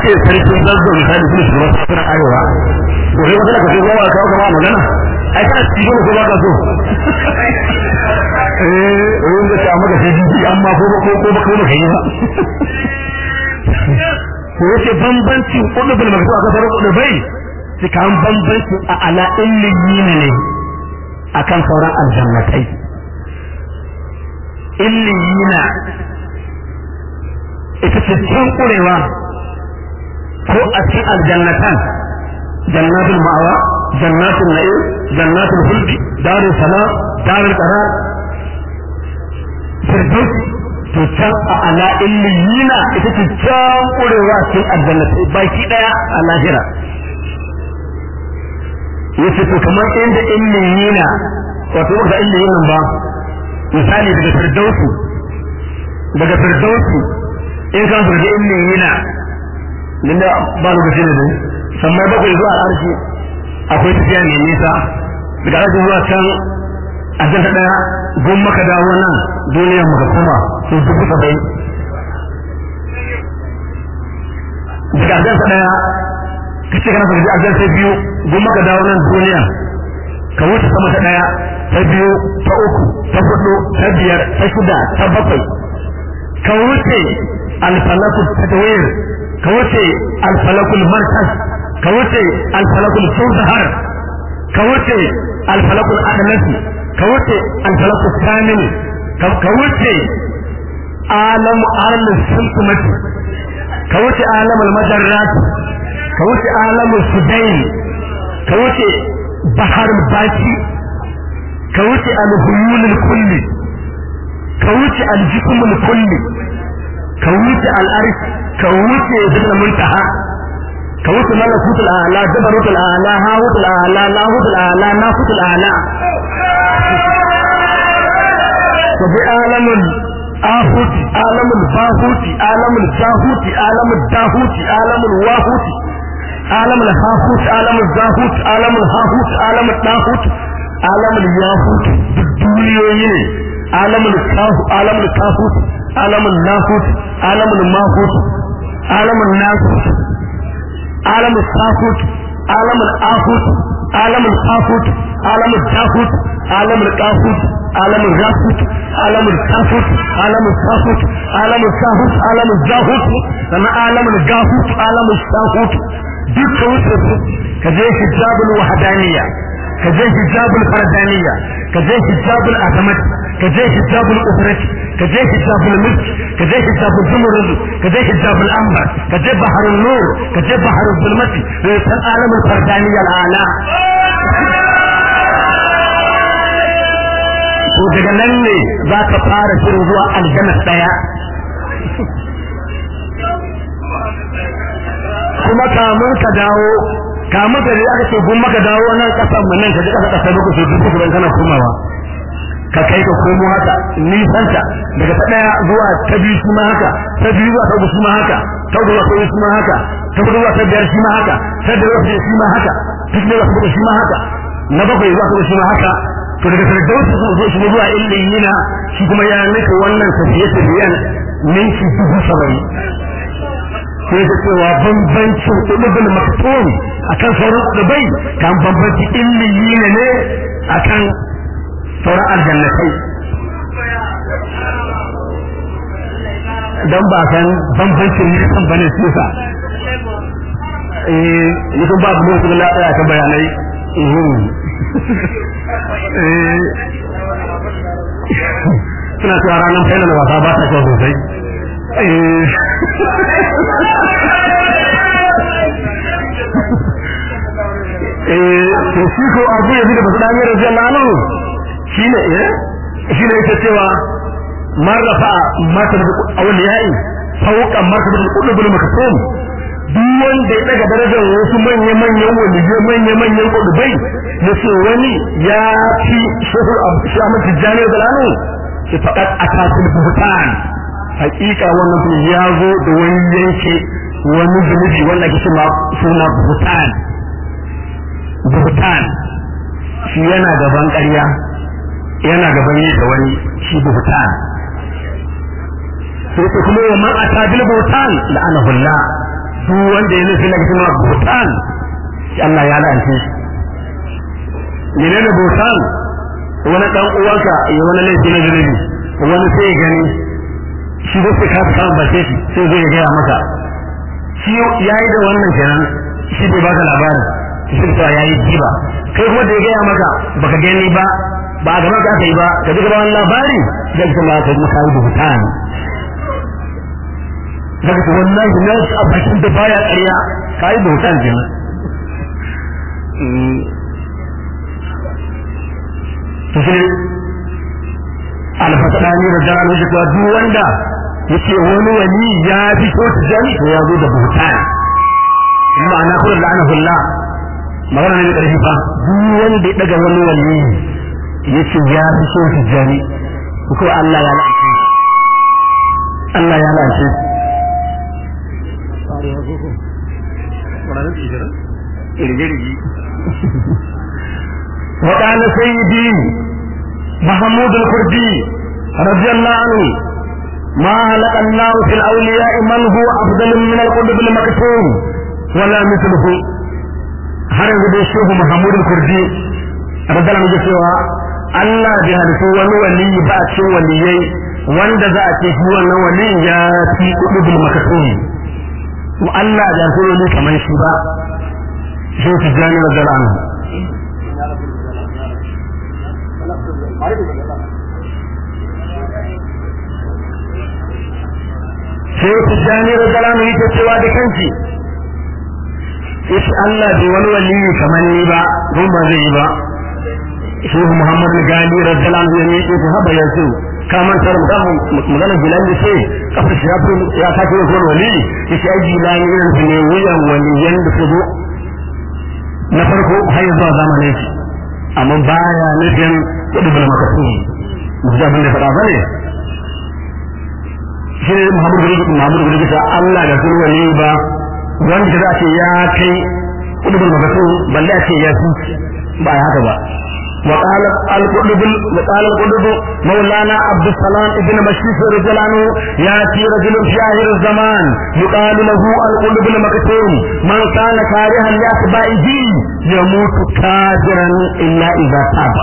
ce sarkin zazzau misali kuma shugaban sassan arewa to kai wata ka ce zuwa ka kawo kama magana ai kana cikin ko ba ka so eh wani da ta maka sai jiji amma ko ko ko ba ko ba kai ba ko yace bambancin kudubul magana aka fara kudubai sai kan bambancin a ala illiyina ne akan sauran aljannatai illiyina ita ce can kurewa ko a cikin aljannatan jannatul ma'awa jannatul na'im jannatul huldi darul salam darul qarar firdaus to can a ala illiyina ita ce can kurewa cikin aljannatai baki daya a lahira yace to kamar inda illiyina wato ba illiyin ba misali daga firdausu daga firdausu in kan furge illiyina din da ba lokaci ne dai sammai bakwai zuwa arshi akwai tafiya mai nisa daga arshi zuwa can a janta daya gun maka dawo nan duniyar maka kuma su dubu saba'in daga arjansa daya ka ce kana furge arjansa biyu gun maka dawo nan duniya ka wuce sama ta daya ta biyu ta uku ta hudu ta biyar ta shida ta bakwai ka wuce alfalakul tadwir ka wuce alfalakul markaz ka wuce alfalakul sawzahar ka wuce alfalakul adnasi ka wuce alfalakul kamil ka wuce alam arl sulkumati ka wuce alam almajarrat ka wuce alam sudain ka wuce bahar baki ka wuce alhuyul kulli ka wuce aljismul kulli ka wuce al'arsh ka wuce zubna muntaha ka wuce malakutul a'la jabarutul a'la hawutul a'la lahutul a'la nafutul a'la ka bi alamul ahuti alamul bahuti alamul jahuti alamul dahuti alamul wahuti alamul hahut alamul zahut alamul hahut alamul dahut alamul yahut duk duniyoyi ne alamul kahu alamul kahut alamul nahut alamul mahut alamul nasut alamul sahut alamul ahut alamul kahut alamul tahut alamul kahut alamul rahut alamul kahut alamul kahut alamul sahut alamul jahut sannan alamul gahut alamul sahut dukkan wuce ka je hijabul wahdaniyya ka je hijabul fardaniyya ka je hijabul azamat ka je hijabul ufrat ka je hijabul mulk ka je hijabul zumurud ka je hijabul ambar ka je baharul nur ka je baharul zulmati da san alamul fardaniyya al'ala to daga nan ne za ka fara shirin zuwa aljanna daya kuma kamun ka dawo kamun ka aka ce gun maka dawo nan kasan mu nan ka ji kasa kasa muku su dubu su kana komawa ka kai ka komo haka nisanta daga ta daya zuwa ta biyu shi ma haka ta biyu zuwa ta uku shi ma haka ta uku zuwa ta uku shi ma haka ta uku zuwa ta biyar shi ma haka ta biyar zuwa ta shi ma haka ta shida zuwa ta shi ma haka na bakwai zuwa ta shi ma haka to daga firdausi zuwa shi zuwa illiyina shi kuma ya nika wannan tafiye tafiyen minti dubu saba'in sai da cewa bambancin ulubul maktum akan sauran ulubai kan bambanci illiyi ne ne akan sauran aljannatai dan ba san bambancin ne kan bane su sa eh mutum ba mu su la ta bayanai eh suna cewa ranar final wasa ba ta kyau sosai to shi ko abu ya da basu dami rajin lalu shi ne eh shi ne yake cewa marrafa matar da awliyai fauka matar da kudubul makasum duk wanda ya daga darajar wasu manya manyan waliyai manya manyan kudubai yace wani ya fi shehu abu shi amma tijani da lalu shi faqat akatul buhtan hakika wannan kuma ya zo da wani yanke wani zunubi wanda ke cewa suna buhtan buhtan shi yana gaban ƙarya yana gaban yi da wani shi buhtan sai ta kuma wa man ata bil buhtan la'anahu Allah su wanda ya nufi na kuma butan Allah ya la'ance shi mene da butan wani dan uwanka ya wani laifi na zunubi wani sai ya gani shi da sai ka samu bace shi sai zai gaya maka shi yayi da wannan kenan shi bai baka labarin shi sai yayi jiba kai kuma da ya gaya maka baka gani ba ba a gaban ka aka yi ba ka ji gaban labari zai kuma ka yi maka da butan daga ta wallahi na a bakin da baya ƙarya ka yi bautan kenan to sai alfasadani da jana shi kuwa duk wanda ya ce wani wani ya fi so ta jani to ya zo da bautan ma'ana kuma la'anahullah magana ne da ƙarfi fa duk wanda ya daga wani wani ya ce ya fi so ta jani ko Allah ya la'ance Allah ya la'ance وقال سيدي محمود الكردي رضي الله عنه ما هلك الله في الأولياء من هو أفضل من القلب المكتوم ولا مثله har yanzu dai shehu Muhammadu Kurdi radiyallahu anhu cewa Allah bai halittu wani waliyi ba a cikin waliyai wanda za a ce shi wannan waliyin ya fi kudubul makasumi to Allah da so ne kamar shi ba shi su jani da dalanu sai su jani da dalanu yake cewa da kanki yace Allah bai wani waliyi kamar ni ba don ba zai yi ba shi Muhammad Gali radiyallahu anhu ne yake haba yanzu kamar tar magana bilal ce kafa shi ya ya ta ce ko wali yace ai bilal irin su ne wuyan waliyan da su zo na farko har zuwa zamanin shi amma baya nufin kudu bil makasudi mutum abin da faɗa bane shi ne Muhammad Gali Muhammad Gali ta Allah da sun wali ba wanda za ce ya kai kudu bil makasudi balle a ce ya fi ba haka ba وقال القطب وقال القطب مولانا عبد السلام ابن مشيخ رضي الله عنه ياتي رجل في اخر الزمان يقال له القطب المكتوم من كان كارها لاتباعه يموت كافرا الا اذا تاب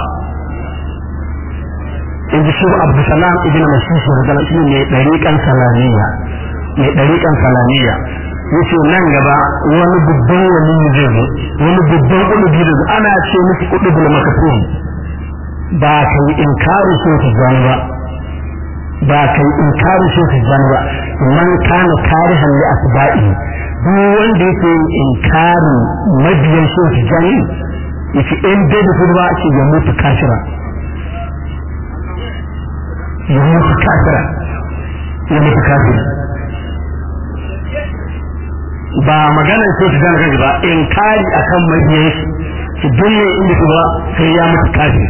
in ji shi abu salam ibn mashish radiyallahu anhu ne dariƙan salamiya mai dariƙan salamiya yace nan gaba wani babban wani zai zo wani babban kulubi da ana ce miki kulubul makatun ba kai inkari shi ta zan ba ba kai inkari shi ta zan ba man kana karihan li asba'i duk wanda yake inkari mabiyan shi ta zan yace in dai da su ba ce ya mutu kafira ya mutu kafira ya mutu kafira ba maganar so su gane kanki ba in kari akan mabiyan shi ki dunne inda su ba sai ya mutu kafi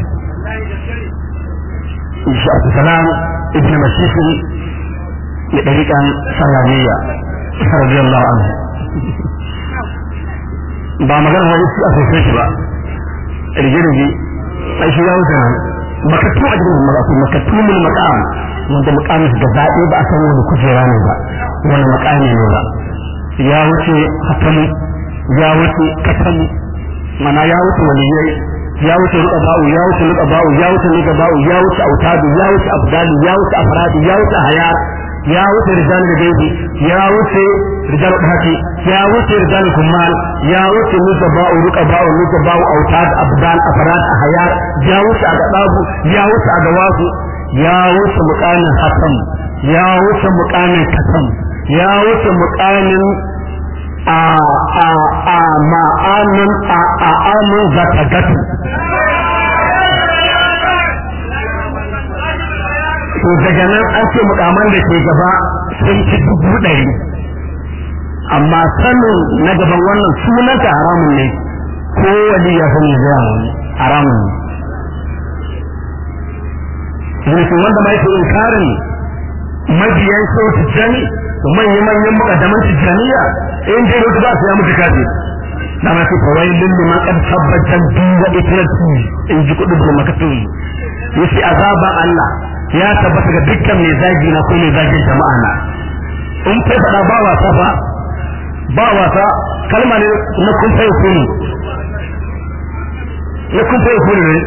insha Allah salam ibn mashish ya dariƙan salamiya radiyallahu anhu ba maganar wani su asosai shi ba rige-rige ai shi ya wuce nan makatu a cikin makatu makatu mun makam wanda makamin da zaɓe ba a san wani kujera ne ba wani makami ne ba ya wuce hatamu ya wuce katamu mana ya wuce waliyai ya wuce ruka ba'u ya wuce ruka ba'u ya wuce ruka ba'u ya wuce autadu ya wuce abdalu ya wuce afradi ya wuce hayar ya wuce rijal da gaibi ya wuce rijal da haki ya wuce rijal kummal ya wuce ruka ba'u ruka ba'u ruka ba'u autad abdal afrad hayar ya wuce agadabu ya wuce agawasu ya wuce muqamin hatam ya wuce muqamin katam ya wuce mukamin a a a ma'anin a a amin zata gatu to daga nan an ce mukaman da ke gaba sun ci dubu ɗari amma sanin na gaban wannan sunanta haramun ne ko wani ya sani zai haramun ne yanzu wanda ma yake inkarin mabiyan sau tijjani manya manyan mukaddaman tijjaniya in dai wata ba su ya mutu kafi na ma su kawai lullu man kan tabbatan duwa itiratu in ji kudu da makatun yace azaba Allah ya tabbata ga dukkan mai zagi na ko mai zagin jama'a na in kai fada ba wasa fa ba wasa kalma ne na kun sai kuni na kun sai kuni ne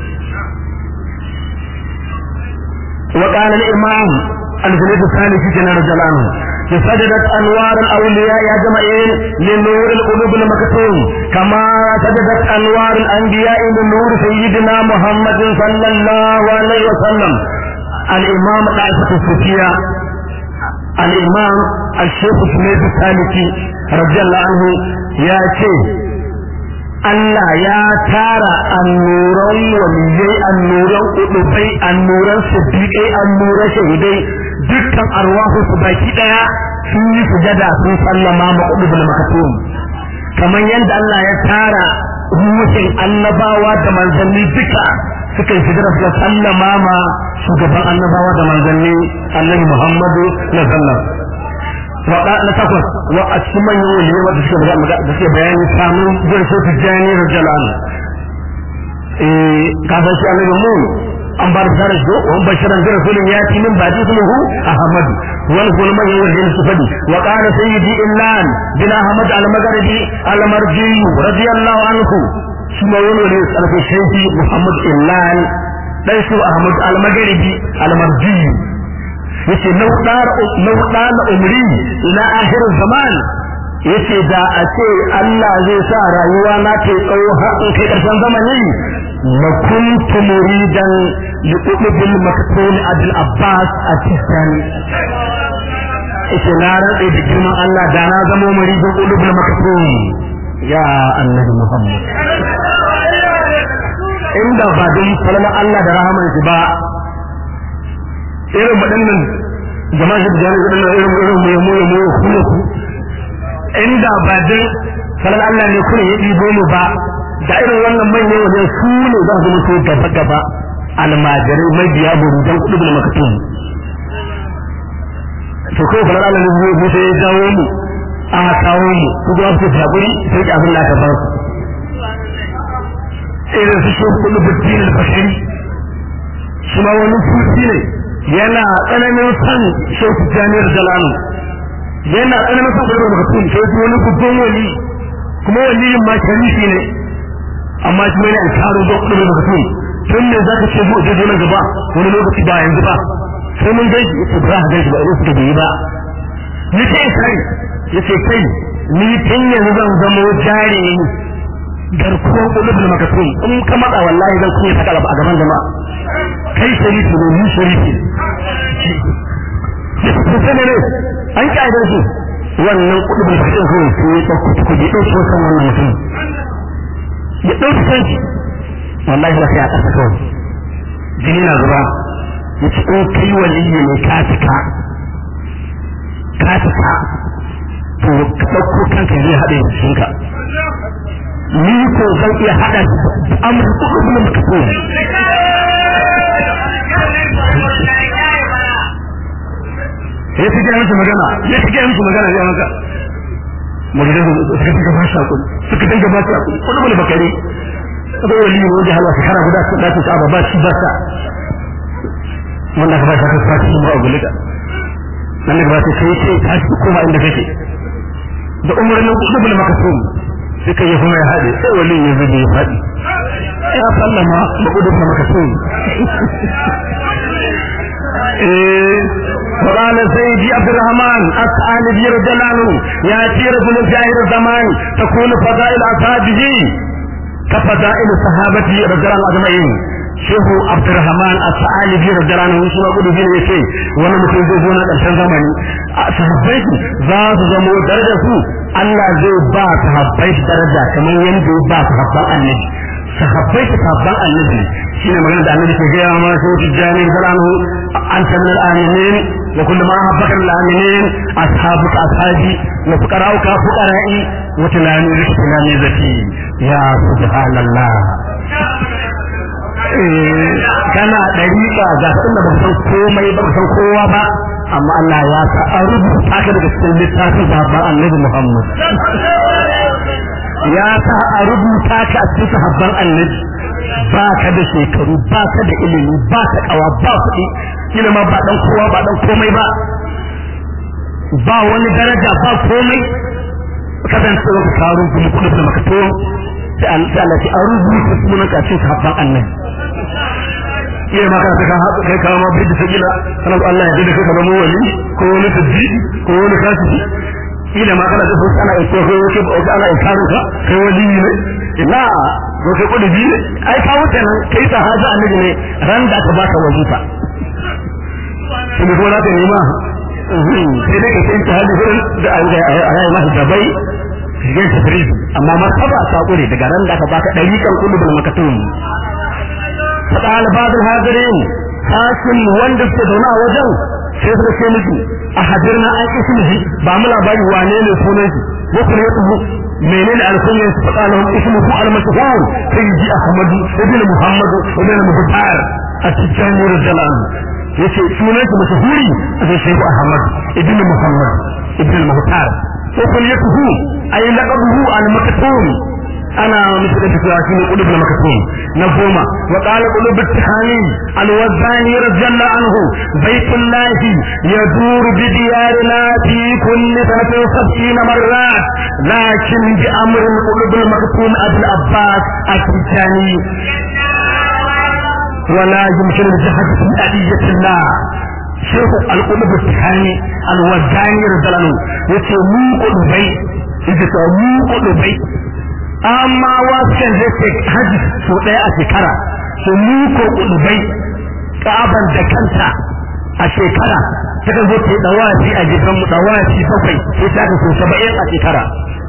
وقال الإمام الجليد الثاني في جنار جلانه سجدت أنوار الأولياء يا جماعين لنور القلوب المكتوم كما سجدت أنوار الأنبياء لنور سيدنا محمد صلى الله عليه وسلم الإمام طائفة الصوفية الإمام الشيخ سميد الثالثي رضي الله عنه يا شيخ Allah ya tara annuran waliyai annuran kudubai annuran siddiƙai annuran shahidai dukkan arwahu su baki daya sun yi sujada sun sallama ma kudubul makatum kamar yadda Allah ya tara ruhin annabawa da manzanni duka suka yi sujada suka sallama ma shugaban annabawa da manzanni annabi Muhammadu sallallahu waɗa na takwas wa a cikin manyan waliyai wanda suke da suke bayani samun zai so su jani rajalan eh kafin shi annabi mu an bar da shi wa bashiran da rasulun ya ci min badi ismuhu ahmad wani kuma manyan waliyai su fadi wa qala sayyidi illan bin ahmad al-maghribi al-marji radiyallahu anhu shi ma wani waliyai sarfa shaykhi muhammad illan dan su ahmad al-maghribi al-marji yace laudar laudar umri ila akhir zaman yace da a ce Allah zai sa rayuwa na ta tsawo har in kai karshen zamani la kuntu muridan li qutbil maktul abul abbas at-tistani yace na rantsa da girman Allah da na zama muridin qutbil maktul ya annabi muhammad inda ba don falala Allah da rahaman shi ba irin waɗannan jama'a shi da jami'a waɗannan irin irin mu yamo yamo ya kuma ku inda ba dan sanar Allah ne kuma ya ɗibo mu ba da irin wannan manyan wajen su ne za su mutu gaba gaba almajirai mabiya burujan kuɗi da makatun to kai sanar Allah ne zai mutu ya jawo mu a kawo mu su kuma su haƙuri sai ki abin da aka ba su irin su shi kuɗi buddin al-bashari shi ma wani sufi ne yana tsananin san shehu jami'ar jalanu yana tsananin san gudu daga tun sai su wani babban wali kuma waliyin ma sharifi ne amma shi ne an taro da kudu daga tun tun ne za ka ce mu je nan gaba wani lokaci ba yanzu ba sai mun gaji yace ba za ka gaji ba idan suka bai ba ni ce kai yace kai ni tun yanzu zan zamo jari garkuwar kudu da makatun in ka matsa wallahi zan kuma saka a gaban jama'a kai sharifi ne ni sharifi ne ne an ƙa'idar su wannan kuɗi bai fi kawai su ya ɗauki kuɗi ya ɗauki wasan wannan mutum ya ɗauki kanshi wallahi ba sai a ƙasa kawai jini na zuba ya ci in kai waliyi ne ka cika ka cika to ka ɗauko kanka zai haɗe jikinka ni ko zan iya haɗa amur kuɗi da muka so ya fi gaya musu magana ya fi gaya musu magana ya maka magana suka dinga ba shi hakuri suka dinga ba shi hakuri wani bane bakare akwai wali ne wanda halwa shekara guda su dace su ba shi ba sa wanda ka ba shi aka fasi mu a gulika nan da ba sai kai ce ka shi koma inda kake da umarnin kudu bane maka so suka yi kuma ya haɗe sai wali ya zube ya faɗi ya sallama da kudu bane maka so وقال سيدي عبد الرحمن الثعالبي رضي الله عنه ياتي رجل في اخر الزمان تكون فضائل اصحابه كفضائل صحابته رضي الله اجمعين shehu abdurrahman as-sa'alibi radiyallahu anhu shi ma gudu bin yace wani mutum zai zo na karshen zamani sahabbai za su zamo daraja su Allah zai ba sahabbai daraja kamar yadda ya ba sahabban annabi sahabbai sahabban annabi shine magana da annabi ke gaya ma sai tijani sallallahu anta min al-aminin wa kullu ma habbaka min al-aminin ashabuka ashabi wa fuqara'uka fuqara'i wa tilani tilani zati ya subhanallah kana dariƙa ga inda ba san komai ba san kowa ba amma Allah ya sa a rubuta ka daga cikin littafin sahabban annabi Muhammad ya sa a rubuta ka a cikin sahabban annabi ba ka da shekaru ba ka da ilimi ba ka kawa ba kuɗi kila ma ba dan kowa ba dan komai ba ba wani daraja ba komai kasancewa ka karo kuma kudu da makato sai Allah ce an rubuta sunan ka cikin sahabban annabi iya ma kana ka haɗu kai kawo ma bidda sabila kana Allah ya dade ka zama wali ko wani tajji ko wani kasiki ila ma kana da su ana ko ko ko ko ana ikaru ka kai wali ne ina ko kai kudi bi ai ka wuce nan kai sahabi annabi ne ran da aka baka wazifa kuma ko na ta nema sai dai ka sai ta hadi gurin da an ga ayi masa dabai shigen tafridi amma martaba ta kure daga ran da aka baka dariƙan kulubul makatum فقال بعض الحاضرين حاكم wanda suke zaune a wajen sai suka ce miki a hadirna an ismihi ba mu labari wane ne sunan shi ko kuma ya tuhu menene alkunyar su faɗa lahum ismuhu al-mashhur sayyidi ahmad ibn muhammad ibn muhtar at-tijani radiyallahu yace sunan shi mashhuri sai shehu ahmad ibn muhammad ibn muhtar ko kuma ya tuhu ay laqabuhu al-maktum ana musu da cewa shine qulub na makatum na goma wa qala qulub at-tahani al-wazani radiyallahu anhu baytullah yadur bi diyarina fi kulli sanatin sab'ina marrat lakin bi amr al-qulub al-maktum abul abbas at-tijani ولا يمكن الجهد في أدية الله شيخ القلوب التحاني الوزاني رضي الله عنه يتمو قلوبي يتمو قلوبي amma wasu zai ce haji so ɗaya a shekara su muko ƙudubai ƙaban da kanta a shekara ta kan zo ta yi ɗawafi a jikinmu ɗawafi bakwai sai ta so saba'in a shekara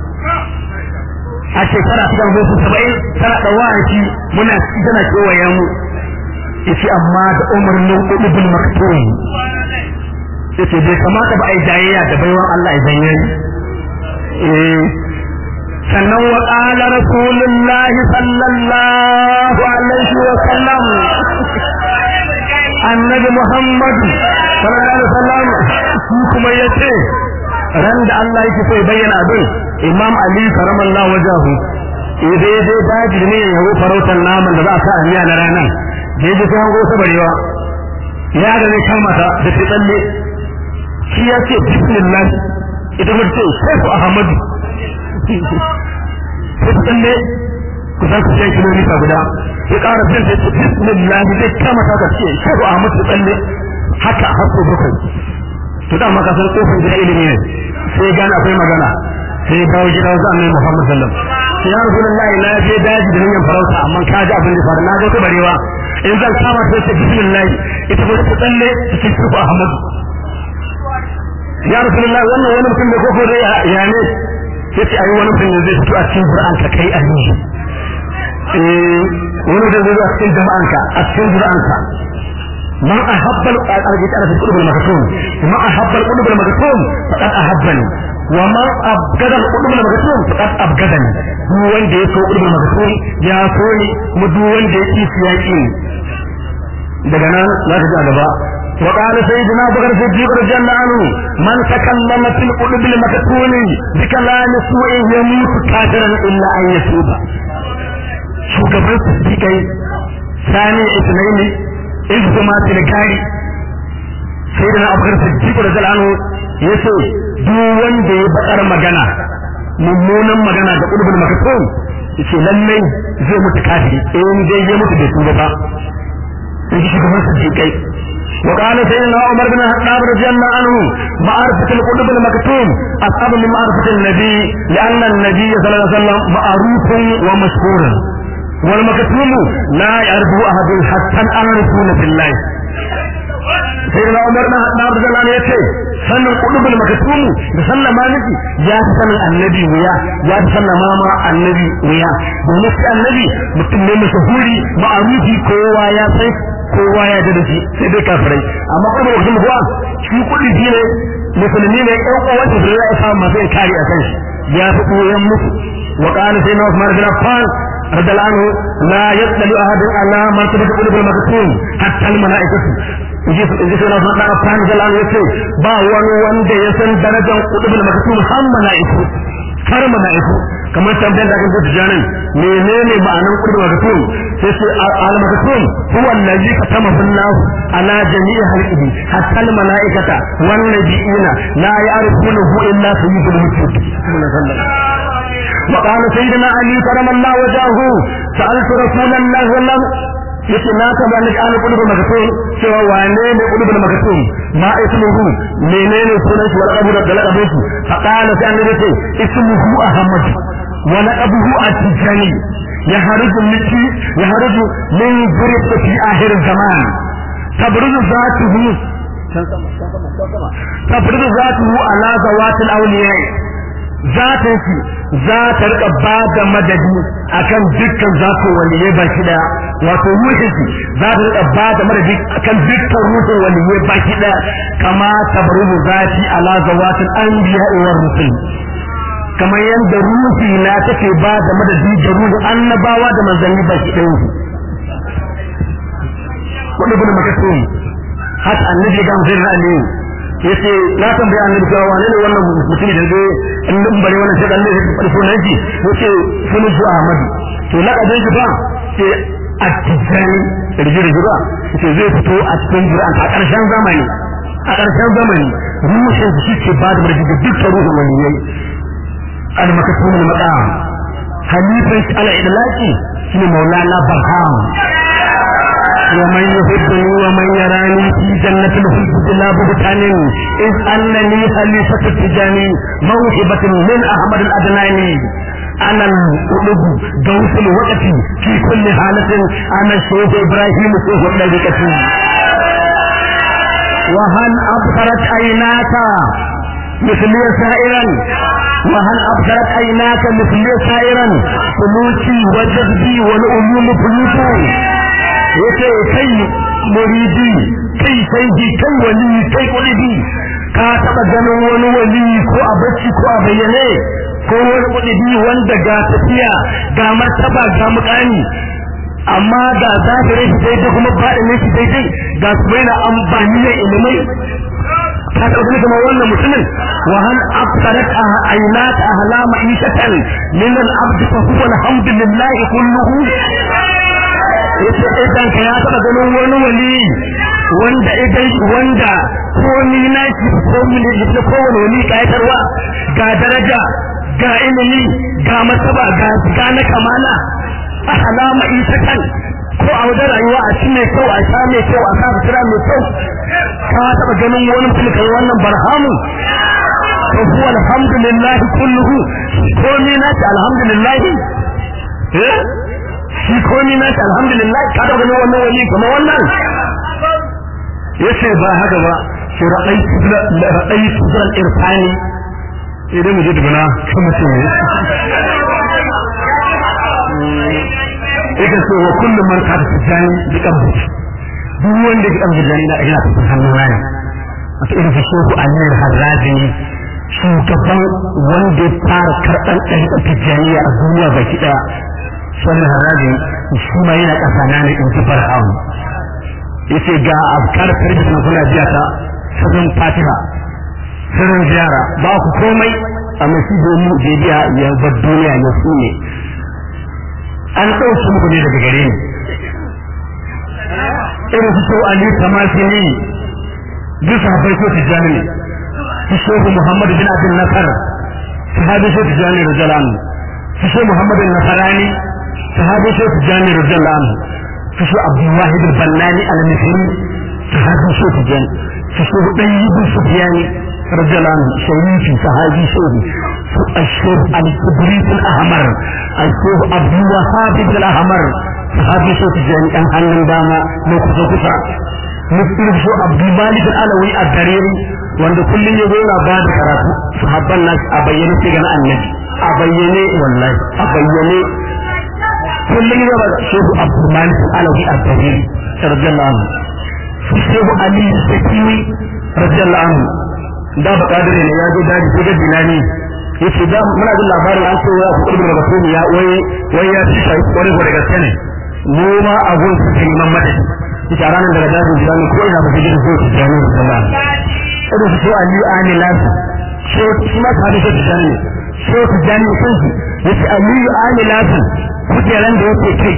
a shekara ta kan zo su saba'in tana ɗawafi muna ci tana kewaye mu yace amma da umarnin ƙudubul maktoyi yace bai kamata ba a yi jayayya da baiwan Allah ya zanye eh sannan wa qala rasulullah sallallahu alaihi wa sallam annabi muhammad sallallahu alaihi wa sallam shi kuma yace ran da Allah yake so ya bayyana abin imam ali karamallahu wajahu idai dai daji ne ya yi farautar naman da za a sa a miya na ranar da ya ji sai hango sabarewa ya ga zai kama ta da ta tsalle shi ya ce bismillah ita kuma ce shehu ahmadu sai ta tsalle kusan ku shan kilomita guda ya ƙara bin ta ce bismillah zai kama ta ce shehu ahmadu ta tsalle haka har so bakwai to da maka san kofin gida ilimi ne sai gane akwai magana sai kawo gida wasu annabi muhammad sallam sai ya rasulullahi na je daji da niyyar farauta amma ka ji abin da faru na ga ta barewa in zan kama sai ta bismillah ita ba ta tsalle cikin shehu ahmadu ya rasulullahi wannan wani mutum da koko dai ya ne yace ai wani mutum ne zai fito a cikin Qur'an ka kai a ni eh wani mutum zai zo a cikin jama'an ka a cikin Qur'an ka man ahabba al-arjit ala qulub al-maktum man ahabba al-qulub al-maktum faqad ahabbani wa man abgada al-qulub al-maktum faqad abgadani duk wanda ya so qulub al-maktum ya so ni kuma duk wanda ya ki siyaki daga nan za ka ji a gaba وقال سيدنا ابو بكر الصديق رضي الله عنه من تكلم في القلوب المكتوم بكلام سوء يموت كافرا الا ان يتوب shugaban siddiƙai sani ismaili in kuma tilkari sai da na abubakar siddiq da zalano ya ce duk wanda ya bakar magana mummunan magana da ƙulubul makatum ya ce lallai zai mutu kafiri in dai ya mutu bai tuba ba in ji shugaban siddiƙai وقال سيدنا عمر بن الخطاب رضي الله عنه معرفة القلوب المكتوم أصعب من معرفة النبي لأن النبي صلى الله عليه وسلم معروف ومشهور والمكتوم لا يعرفه أحد حتى الأعرفون في الله سيدنا عمر بن الخطاب رضي الله عنه يقول sannan kudubul makatumu da sallama miki ya fi sanin annabi wuya ya fi sallama ma annabi wuya domin shi annabi mutum ne mashahuri ma'arufi kowa ya sai kowa ya da shi sai dai kafirai amma kuma mutum kuwa shi kudi shi ne musulmi ne ɗan uwan da ya sa masu kare a kan shi ya fi koyan musu wa qala sayyidina Uthman bin Affan radiyallahu anhu la yaqbalu ahadun ala martabati qulubil maktum hatta al malaikatu inji inji sai na faɗa Affan radiyallahu anhu yace ba wani wanda ya san darajar qulubil maktum har malaiku har malaiku kamar tambayar da aka zo tijanin menene ma'anan qurbu magatum sai sai al magatum huwa allazi katama billahu ala jami'i halqihi hatta al malaikata wan nabiyina la ya'rifunahu illa sayyidul mursalin وقال سيدنا علي كرم الله وجهه سألت رسول الله والله yace na ka bani an kudubu magatum cewa wane ne kudubu magatum ma ismuhu menene sunan shi wal qabu da laqabu shi fa qala sai annabi ce ismuhu ahmad wa laqabuhu at-tijani yaharuju miki yaharuju min zuriyati fi akhir zaman tabruzu zatuhu tabruzu zatuhu ala zawatil awliya zatin shi za ta rika ba da madadi akan dukkan zakon waliyai baki daya wato ruhin shi za ta rika ba da madadi akan dukkan ruhin waliyai baki daya kama tabruzu zati ala zawatil anbiya wa rusul kamar yadda ruhi na take ba da madadi da ruhin annabawa da manzanni baki daya wani bin makasiri haka annabi ga mutum aliyu yace na tambaya annabi cewa wane ne wannan mutum da zai in din bare wannan sai Allah ya faɗi sunan shi yace sunan shi Ahmad to lakabin shi ba ce at-tijani riji riji ba yace zai fito a cikin Qur'an a ƙarshen zamani a ƙarshen zamani ruhin shi ke ba da marji da dukkan ruhin waliyai al-maktum al-maqam halifan al-idlaqi shine maulana barham ومن يحبني ومن يراني في جنة الخلد لا بهتان إذ أنني خليفة التجاني موهبة من أحمد الأدناني أنا القلوب دوس الوقت في كل حالة أنا الشيخ إبراهيم شيخ الطريقة وهل أبصرت عيناك مثلي سائرا وهل أبصرت عيناك مثلي سائرا سلوكي وجذبي والعلوم فلوسي yace kai muridi kai sai kai wali kai kulibi ka taba ganin wani wali ko a bacci ko a bayyane ko wani kulibi wanda ga tafiya ga martaba ga mukami amma ga zahirin shi daidai kuma faɗin shi daidai ga su bai na amfani da ilimai ka taɓa gani kamar wannan mutumin wa hal absarat aynat ahlama ishatan min al-abd fa huwa alhamdulillah kulluhu yace idan ka ya taba ganin wani wali wanda idan wanda ko ni na shi ko mun da ko wani wali kayatarwa ga daraja ga ilimi ga masaba ga ga na kamala a alama isatan ko a wajen rayuwa a cikin mai kyau a sha mai kyau a sa fitira mai kyau ka taba ganin wani mutum kai wannan barhamu to huwa alhamdulillah kulluhu ko ni na shi alhamdulillah eh shi komi na shi alhamdulillah ka da gani wannan wali kuma wannan yace ba haka ba shi ra'ayi tudra ra'ayi tudra irfani idan mu je dubuna kan mutum ne yake so wa kullu man ka tijani bi kabri duk wanda ke kabri jani na ina ta hannun rana wato irin shi shehu anil harrazi shugaban wanda ya fara karɓar ɗariƙar tijjaniya a duniya baki ɗaya wannan haraji shi ma yana kasa na ne in kifar hamu yace ga abkar karfi na kula biya ta sabon fatiha sirrin ziyara ba ku komai amma shi domin je biya ya bar duniya ya su ne an ɗauki muku ne daga gare ni irin su sau ali tamasi ne duk sahabbai ko tijjani ne su shehu muhammadu bin abin nasar sahabi ko tijjani rajalan su shehu muhammadu nasarani sahabi shi tijani radiyallahu anhu su shi abdullahi bin ballani al-misri sahabi shi tijani su shi ɗayi bin sufyani radiyallahu anhu sharifi sahabi shi su ashur al-kibrit al-ahmar ashur abdul wahab bin al-ahmar sahabi shi tijani dan hannun dama na kusa kusa mutum shi abdul malik al-alawi ad-dariri wanda kullum ya zo ba da karatu sahabban nasu a bayyane sai ga annabi a bayyane wallahi a bayyane kullum ya bada shehu abdulmalik alawi al-kabir radiyallahu anhu shehu ali sakiwi radiyallahu anhu da ba kadire ne ya zo daji ko da bilani yace da muna jin labarin an ce ya kuɗi daga kuma ya wai wai ya ci sai kwarai da gaske ne mu ma a gun su ke neman mata ita ranar daga dajin bilani ko ina ba su ji zo su jani sallallahu irin su ali ani lasu shi ma sahabi shi jani shi jani sun yace aliyu amilatu kujeran da yake kai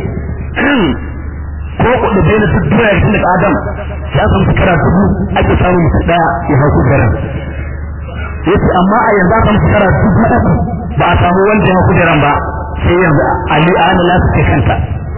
ko kuɗi bai na duk duniya tun daga adam ya san shekara dubu ake samun mutum ɗaya ya hau kujeran yace amma a yanzu aka shekara dubu uku ba a samu wanda ya hau kujeran ba sai yanzu ali amilatu ke kanta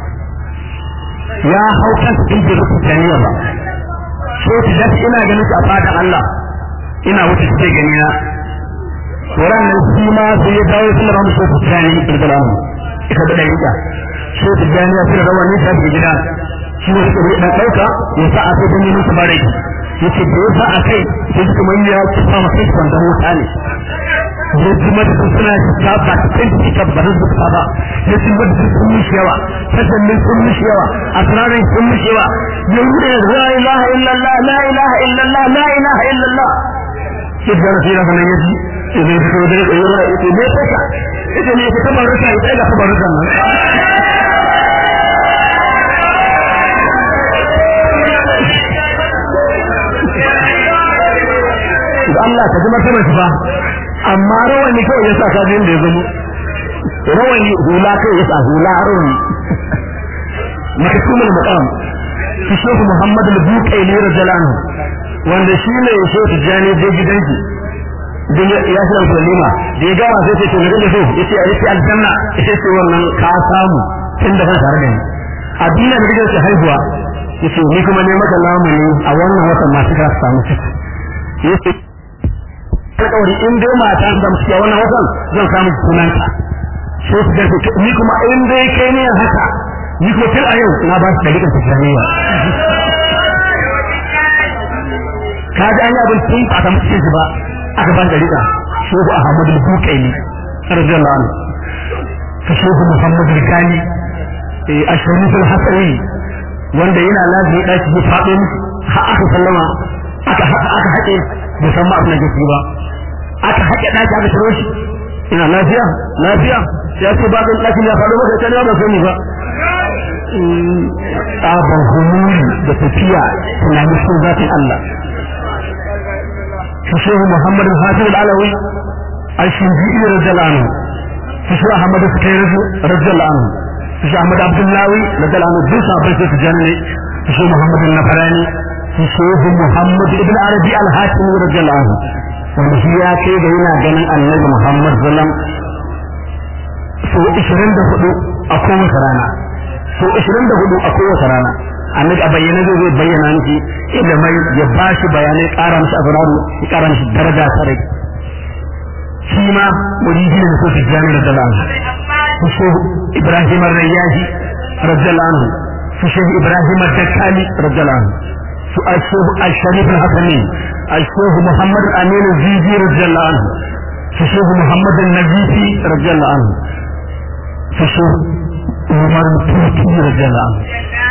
ya hau kansa in bai rubuta niyya ba so ta dace ina ganin su a fadan Allah ina wuce su gani na Wuran nan shi ma sai ya dawo sun ramu so ta gani irgalamu ita da dalika so ta gani ya fara rawani ta bi gida shi ne suka bai dan dauka ya sa a sai dan yin su bare yace da yasa a kai sai suka manya ya fa ma kai kan da wuta ne ya ji mata sun suna ta ba ta kai ta ba su ta ba ya ji mata sun mishi yawa tasannin sun mishi yawa asrarin sun mishi yawa ya wuce la ilaha illallah la ilaha illallah la ilaha illallah sai da rafi da nan yaji sai zai fito da ya yi ita ne saka ita ne ta baruka ita ga ta baruka nan Allah ka ji martabar shi ba amma rawani kawai yasa ka jin da ya zama rawani hula kai yasa hula rawani makasumul maqam shi shehu muhammad al-buqaili radiyallahu wanda shi ne ya shehu tijani da gidanki din ya shi al-kulima da ya gama sai ce to ne so yace a yace aljanna yace ce wannan ka samu tun da kan tare da ni a duniya da gidanki haihuwa yace ni kuma ne maka lamuni a wannan watan masu ka samu ciki yace alƙawari in dai mata da mu cikin wannan watan zan samu sunanta sai su ga ni kuma in dai kai ne haka ni ko tun a yau na ba su dalilin tijaniya ka ji an yi abin tun ba ta mutu shi ba aka ban dalila shehu ahmad al-bukaini radiyallahu anhu ta shehu muhammad al-gani a sharif al-hasari wanda yana lazimi daki ya faɗo har aka sallama aka aka haƙe bai san ma abin da ke ba aka haƙe daki aka shiro shi ina lafiya lafiya ya ce ba kan ɗakin ya faɗo maka ta ba sani ba tsaban humuri da tafiya tunanin sun zafin Allah. Shi shehu Muhammad Hafiz al-Alawi a shinji'i rajalanu. Shi shehu Ahmad Sukai rajalanu. Shi shehu Ahmad Abdullahi rajalanu duk sabon sai su janne. Shi shehu Muhammad Nafarani. Shi shehu Muhammad Ibn Arabi al-Hakim rajalanu. Wanda shi ya kai da yana ganin annabi Muhammad sallam so 24 a kowace rana. so 24 a kowace rana annabi a bayyana zai zai bayyana miki ilimai ya ba shi bayanai ƙara mishi azraru ya ƙara mishi daraja sarai shi ma muridi ne so tijjani da dalan su so ibrahim ar-rayyahi radiyallahu anhu su so ibrahim ad-dakkali radiyallahu anhu su ashehu al-sharif al-hasani ashehu muhammad al-amin al-zizi radiyallahu anhu su so muhammad al-nazifi radiyallahu anhu su so umar tuki radiyallahu anhu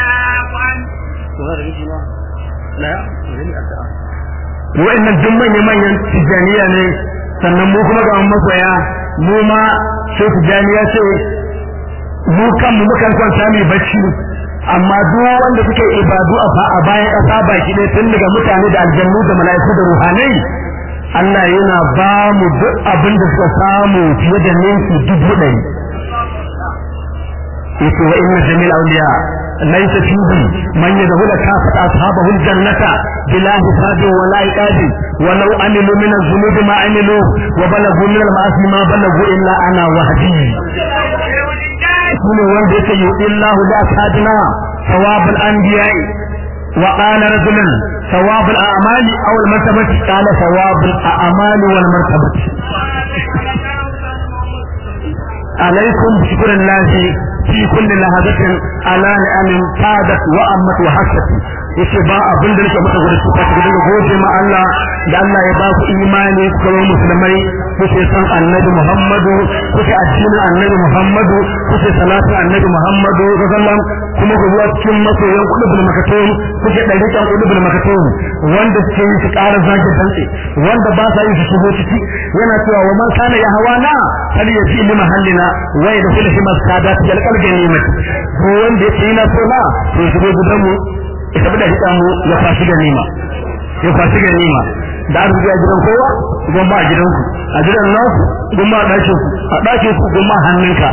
wa'annan duk manya-manyan tijaniya ne sannan mu kuma ga masoya mu ma sai tijaniya ce mu kan mu mukan kwanta mai bacci amma duk wanda suke ibadu a bayan ƙasa baki ne tun daga mutane da aljannu da mala'iku da ruhanai Allah yana ba mu duk abin da suka samu fiye da ninki dubu ɗari yace wa inna jamil awliya laysa fihi man yadkhulu kafat ashabahu aljannata bila hisabi wa la iqabi wa law amilu min az-zunub ma amilu wa balagu min al-ma'asi ma balagu illa ana wahdi kuma wanda yake yi illahu li ashabina thawab al-anbiya wa qala rajulun thawab al-a'mal aw al-martabati qala thawab al-a'mal wal martabati عليكم بشكر الله في كل لحظة على نعم فادت وأمت وحست yace ba abin da nake maka gudu su ka gudu gode ma Allah da Allah ya ba ku imani ku zama musulmai kuke san annabi Muhammadu kuke addinin annabi Muhammadu kuke salatin annabi Muhammadu sallam kuma ku zuwa cikin masoyan kudu bil makatun kuke dariƙan kudu bil makatun wanda suke yi su ƙara zage dantse wanda ba sa yi su shigo ciki yana cewa wa man kana ya hawana kal ya fi li mahallina wa ya dakhil fi maskadat yalqal ganimati ko wanda yake yana so na to shigo gidan mu ita da hita mu ya fashi ganima ya fashi ganima da arziki a gidan kowa idan ba a gidanku a gidan nasu gumma a ɗakin su a ɗakin su gumma hannunka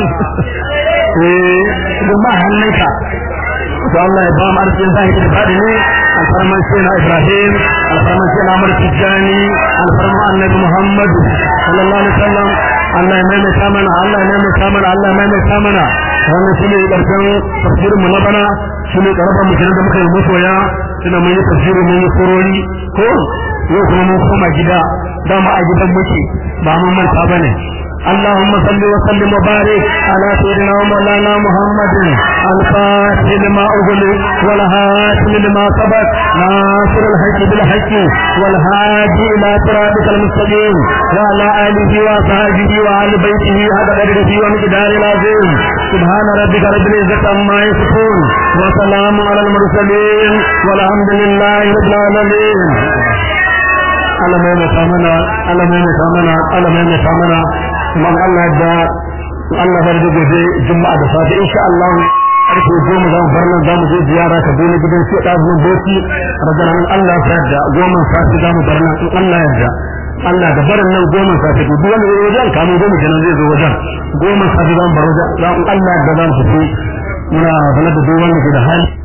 eh gumma hannunka to Allah ya ba mu arzikin zahiri da fadi ne alfarman sai na Ibrahim alfarman sai na Amr Tijani alfarman Annabi Muhammad sallallahu alaihi wasallam Allah ya maimaita mana Allah ya maimaita mana Allah ya maimaita mana wannan shine karshen tafsirin mu na bana shine karaban mu da muka yi masoya ina mun yi tafsirin mun yi surori ko yau kuma mun koma gida dama a gidan muke ba mun manta bane اللهم صل وسلم وبارك على سيدنا ومولانا محمد الفاتح لما أغلق والهاشم لما سبق ناصر الحق بالحق والهادي إلى صراطك المستقيم وعلى آله وصحبه وآل بيته هذا قدره ومقدار العظيم سبحان ربك رب العزة عما يصفون وسلام على المرسلين والحمد لله رب العالمين Allah mai mai mana Allah mai mai mana Allah mai mai mana kuma Allah da Allah bar da gobe juma'a da safi insha Allah karfe goma za mu bar nan za mu je ziyara ka dole gidan sai da zuwa boki rajanan Allah ya yarda goma safi za mu bar nan in Allah ya yarda Allah da barin nan goma safi duk wanda ya wajen kamun goma kenan zai zo wajen goma safi za mu bar wajen Allah da za mu tafi muna sanar da duk wanda ke da hali